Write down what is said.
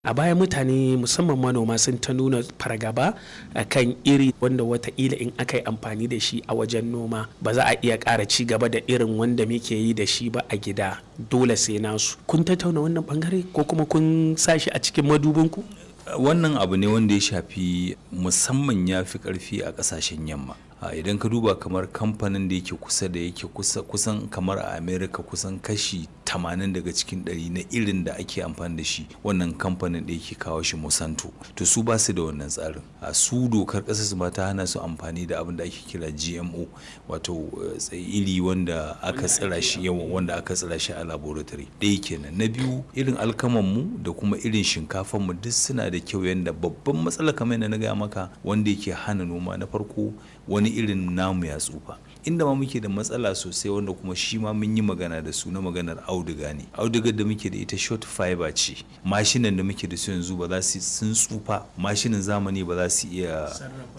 a baya mutane musamman manoma sun ta nuna fargaba a kan iri wanda wataƙila in aka yi amfani da shi a wajen noma ba za a iya ƙara ci gaba da irin wanda muke yi da shi ba a gida dole sai nasu kun tattauna wannan bangare ko kuma kun sa shi a cikin madubinku wannan abu ne wanda ya shafi musamman ya fi karfi a kasashen yamma idan ka duba kamar kamfanin da yake kusa da yake kusan kamar a america kusan kashi 80 daga cikin 100 na irin da ake amfani da shi wannan kamfanin da yake kawo shi monsanto to su ba su da wannan tsarin a su dokar ƙasar su ta hana su amfani da abin da ake kira gmo wato iri wanda aka tsira shi yawan wanda aka tsira shi a laboratory ɗaya kenan na biyu irin alkaman mu da kuma irin shinkafan mu duk suna da kyau yanda babban matsala kamar yadda na gaya maka wanda yake hana noma na farko wani irin namu ya tsufa inda ma muke da matsala sosai wanda kuma shi ma mun yi magana da su na maganar auduga ne audugar da muke da ita short fiber ce mashinan da muke da su yanzu ba za su sun tsufa mashinin zamani ba za su iya